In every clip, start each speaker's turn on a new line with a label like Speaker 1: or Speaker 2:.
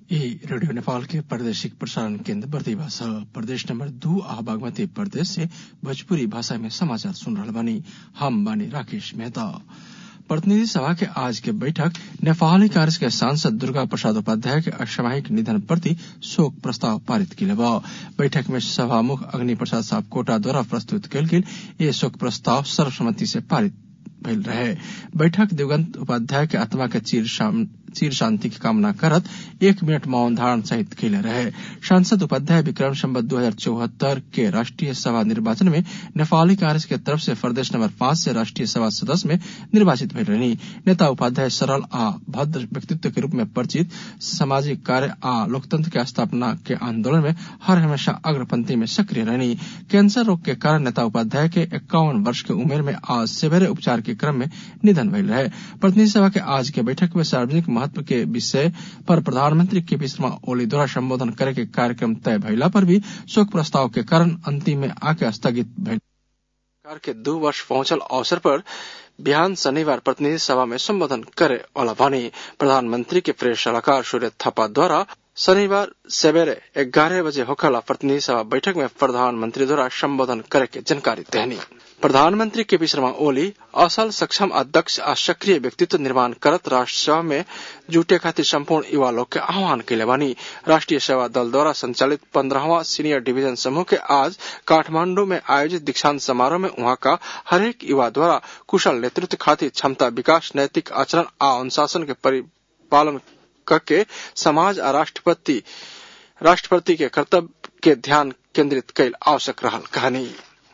Speaker 1: ई रेडियो नेपाल के प्रादेशिक प्रसारण केन्द्र बर्दिवा छ प्रदेश नंबर दू आ बागमती प्रदेश से भोजपुरी भाषा में समाचार सुन रहल बानी हम बानी राकेश मेहता प्रतिनिधि सभा के आज के बैठक नेपाली कांग्रेस के सांसद दुर्गा प्रसाद उपाध्याय के असामयिक निधन प्रति शोक प्रस्ताव पारित किले बैठक में सभामुख अग्नि प्रसाद सापकोटा द्वारा प्रस्तुत कयल गेल ये शोक प्रस्ताव सर्वसम्मति से पारित भइल रहे बैठक दिवंगत उपाध्याय के आत्मा के चीर चीर शांति की कामना करत एक मिनट मौन धारण सहित कैले रहे सांसद उपाध्याय विक्रम संबत दो हजार चौहत्तर के राष्ट्रीय सभा निर्वाचन में नेपाली कांग्रेस के तरफ से प्रदेश नंबर पांच से राष्ट्रीय सभा सदस्य में निर्वाचित भइल रहनी नेता उपाध्याय सरल आ भद्र व्यक्तित्व के रूप में परिचित सामाजिक कार्य आ लोकतंत्र के स्थापना के आंदोलन में हर हमेशा अग्रपंक्ति में सक्रिय रहनी कैंसर रोग के कारण नेता उपाध्याय के इक्यावन वर्ष की उम्र में आज सेवेरे उपचार के क्रम में निधन भइल रहे प्रतिनिधि सभा के आज के बैठक में सार्वजनिक महत्व के विषय पर प्रधानमंत्री केपी शर्मा ओली द्वारा संबोधन करे के कार्यक्रम तय भइला पर भी शोक प्रस्ताव के कारण अंतिम में आके स्थगित भइल सरकार के दो वर्ष पहुंचल अवसर पर बिहान शनिवार प्रतिनिधि सभा में संबोधन करे वाला भनी प्रधानमंत्री के प्रेस सलाहकार सूर्य थापा द्वारा शनिवार सवेरे ग्यारह बजे होखला प्रतिनिधि सभा बैठक में प्रधानमंत्री द्वारा संबोधन करे के जानकारी देनी प्रधानमंत्री केपी शर्मा ओली असल सक्षम अध्यक्ष आ सक्रिय व्यक्तित्व निर्माण करत राष्ट्र सेवा में जुटे खातिर संपूर्ण युवा लोग के आह्वान कैले बानी राष्ट्रीय सेवा दल द्वारा संचालित पंद्रहवा सीनियर डिवीजन समूह के आज काठमांडू में आयोजित दीक्षांत समारोह में वहां का हरेक युवा द्वारा कुशल नेतृत्व खातिर क्षमता विकास नैतिक आचरण आ अनुशासन के परिपालन करके समाज आ राष्ट्रपति राष्ट्रपति के कर्तव्य के ध्यान केंद्रित कैल आवश्यक रहल कहानी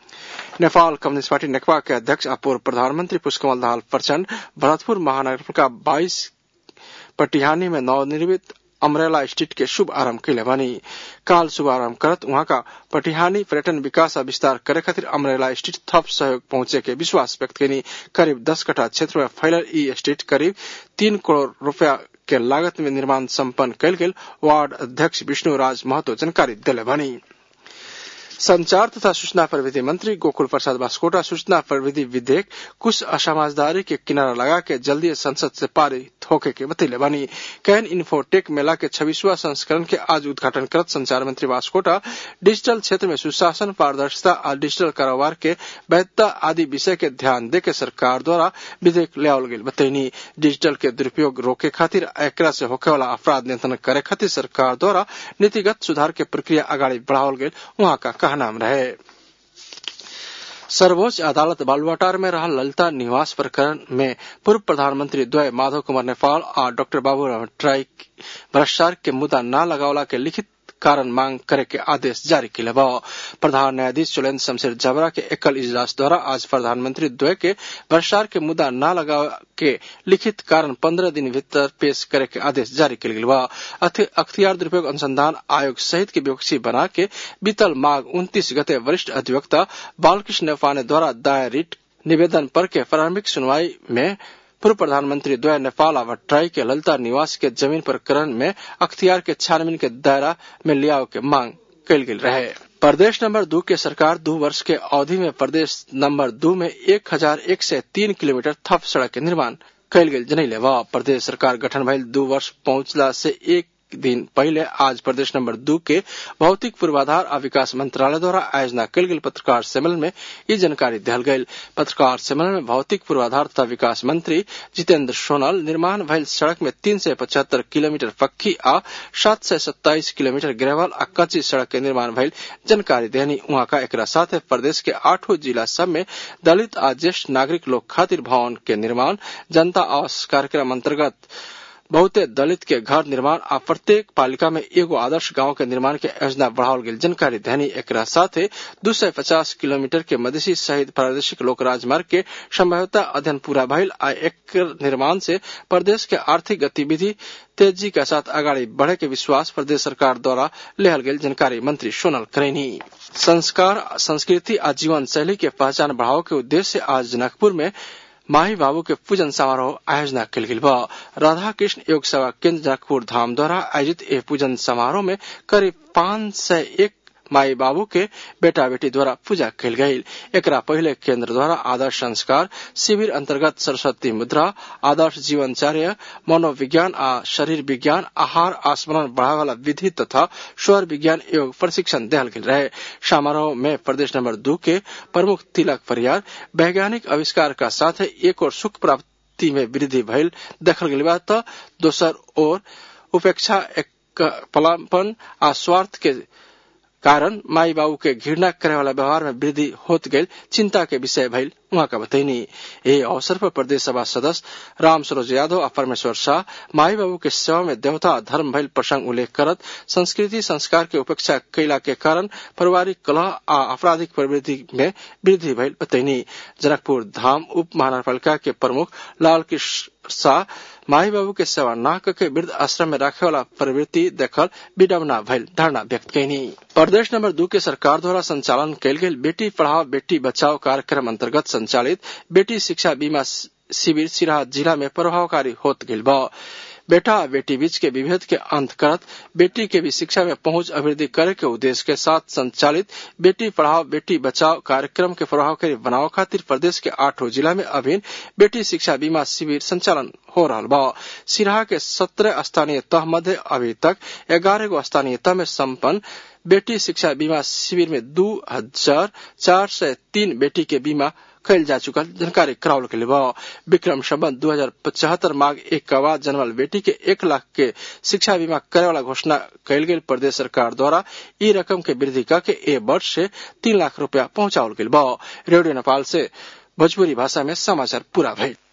Speaker 1: नेपाल कम्युनिस्ट पार्टी नेकपा के अध्यक्ष आ पूर्व प्रधानमंत्री पुष्पकमल दाहाल प्रचंड भरतपुर महानगरपालिका बाईस पटिहानी में नवनिर्मित अमरेला स्ट्रीट के शुभ आरंभ कैले बानी काल शुभारंभ करत वहां का पटिहानी पर्यटन विकास आ विस्तार करे खातिर अमरेला स्ट्रीट थप सहयोग पहुंचे के विश्वास व्यक्त कनी करीब दस कट्ठा क्षेत्र में फैलल ई स्ट्रीट करीब तीन करोड़ रूपया के लागत में निर्माण सम्पन्न कयल गेल वार्ड अध्यक्ष विष्णु राज महतो जानकारी दिले बनी संचार तथा सूचना प्रविधि मंत्री गोकुल प्रसाद बास्कोटा सूचना प्रविधि विधेयक कुछ असमाजदारी के किनारा लगा के जल्दी संसद से पारित होके के बतैले बनी कैन इन्फोटेक मेला के छब्बीसवा संस्करण के आज उद्घाटन करत संचार मंत्री बास्कोटा डिजिटल क्षेत्र में सुशासन पारदर्शिता और डिजिटल कारोबार के वैधता आदि विषय के ध्यान दे के सरकार द्वारा विधेयक लियावल गेल बतैनी डिजिटल के दुरुपयोग रोके खातिर एकरा से होखे वाला अपराध नियंत्रण करे खातिर सरकार द्वारा नीतिगत सुधार के प्रक्रिया आगाड़ी बढ़ावल गेल वहां का कहनाम रहे सर्वोच्च अदालत बालुवाटार में रहा ललिता निवास प्रकरण में पूर्व प्रधानमंत्री द्वय माधव कुमार नेपाल और डॉक्टर बाबू ट्राई भ्रष्टाचार के मुद्दा न लगावला के लिखित कारण मांग करे के आदेश जारी किले प्रधान न्यायाधीश चुलेन्द्र शमशेर जबरा के एकल इजलास द्वारा आज प्रधानमंत्री द्वय के भ्रष्टाचार के मुद्दा न लगा के लिखित कारण पंद्रह दिन भीतर पेश करे के आदेश जारी किल गेल अख्तियार दुरुपयोग अनुसंधान आयोग सहित के विपक्षी बना के बीतल माघ उन्तीस गते वरिष्ठ अधिवक्ता बालकृष्ण नेपाने द्वारा दायर रिट निवेदन पर के प्रारंभिक सुनवाई में पूर्व प्रधानमंत्री द्वय नेपाल भट्टराई के ललिता निवास के जमीन प्रकरण में अख्तियार के छानबीन के दायरा में लियाव के मांग कल गेल रहे प्रदेश नंबर दो के सरकार दो वर्ष के अवधि में प्रदेश नंबर दो में एक हजार एक सौ तीन किलोमीटर थप सड़क के निर्माण कल गेल जनैले व प्रदेश सरकार गठन भइल दो वर्ष पहुंचला से एक दिन पहले आज प्रदेश नंबर दो के भौतिक पूर्वाधार आ विकास मंत्रालय द्वारा आयोजना कल गेल पत्रकार सम्मेलन में ये जानकारी दिल गई पत्रकार सम्मेलन में भौतिक पूर्वाधार तथा विकास मंत्री जितेंद्र सोनल निर्माण भइल सड़क में तीन सौ पचहत्तर किलोमीटर पक्की आ सात सौ सत्ताईस किलोमीटर ग्रेवल आ कच्ची सड़क के निर्माण भइल जानकारी देनी वहां का एक साथ प्रदेश के आठों जिला सब में दलित आ ज्येष्ठ नागरिक लोग खातिर भवन के निर्माण जनता आवास कार्यक्रम अंतर्गत बहुते दलित के घर निर्माण आ प्रत्येक पालिका में एगो आदर्श गांव के निर्माण के योजना बढ़ावल गेल जानकारी देनी एक साथे दू सौ पचास किलोमीटर के मधेसी सहित प्रादेशिक लोक राजमार्ग के संभाव्यता अध्ययन पूरा भइल आ एक निर्माण से प्रदेश के आर्थिक गतिविधि तेजी के साथ आगाड़ी बढ़े के विश्वास प्रदेश सरकार द्वारा लेहल गेल जानकारी मंत्री सोनल करेनी संस्कार संस्कृति आ जीवन शैली के पहचान बढ़ाव के उद्देश्य से आज जनकपुर में माही बाबू के पूजन समारोह आयोजना कल गेल राधा कृष्ण योग सेवा केंद्र जनकपुर धाम द्वारा आयोजित यह पूजन समारोह में करीब पाँच सौ एक माई बाबू के बेटा बेटी द्वारा पूजा कल गई एकरा पहले केंद्र द्वारा आदर्श संस्कार शिविर अंतर्गत सरस्वती मुद्रा आदर्श जीवनचर्य मनोविज्ञान आ शरीर विज्ञान आहार आस्मरण बढ़ावे वाला विधि तथा स्वर विज्ञान एवं प्रशिक्षण दिया गेल रहे समारोह में प्रदेश नंबर दू के प्रमुख तिलक परियार वैज्ञानिक आविष्कार का साथ एक और सुख प्राप्ति में वृद्धि भइल देखल गेल बा त दोसर ओर उपेक्षा एक पलापन आ स्वार्थ के कारण माई बाबू के घृणा करे वाला व्यवहार में वृद्धि होत गई चिंता के विषय भइल उहाँ का बतैनी यही अवसर पर प्रदेश सभा सदस्य राम सरोज यादव और परमेश्वर शाह माई बाबू के सेवा में देवता धर्म भइल प्रसंग उल्लेख करत संस्कृति संस्कार के उपेक्षा कैला के कारण पारिवारिक कलह आ आपराधिक प्रवृत्ति में वृद्धि भइल बतैनी जनकपुर धाम उप महानगरपालिका के प्रमुख लाल कृष्ण शाह माई बाबू के सेवा न करके वृद्ध आश्रम में रखे वाला प्रवृत्ति देखल विडम्बना भइल धारणा व्यक्त कैनी प्रदेश नंबर दू के सरकार द्वारा संचालन कयल गेल बेटी पढ़ाओ बेटी बचाओ कार्यक्रम अंतर्गत संचालित बेटी शिक्षा बीमा शिविर सिराहा जिला में प्रभावकारी होत गेल बा बेटा बेटी बीच के विभेद के अंत करत बेटी के भी शिक्षा में पहुंच अभिवृद्धि करे के उद्देश्य के साथ संचालित बेटी पढ़ाओ बेटी बचाओ कार्यक्रम के प्रभावकारी बनाव खातिर प्रदेश के आठों जिला में अभिन्न बेटी शिक्षा बीमा शिविर संचालन हो रहा बा सिराहा के सत्रह स्थानीय तह मध्य अभी तक ग्यारह गो स्थानीय तह में सम्पन्न बेटी शिक्षा बीमा शिविर में दो हजार चार सौ तीन बेटी के बीमा कैल जा चुकल जानकारी करावल के लिए विक्रम संबंध दो हजार पचहत्तर माघ एक के बाद जन्मल बेटी के एक लाख के शिक्षा बीमा करे वाला घोषणा कैल गेल प्रदेश सरकार द्वारा ई रकम के वृद्धि करके ए वर्ष से तीन लाख रूपया पहुंचावल गेल रेडियो नेपाल से भोजपुरी भाषा में समाचार पूरा भइल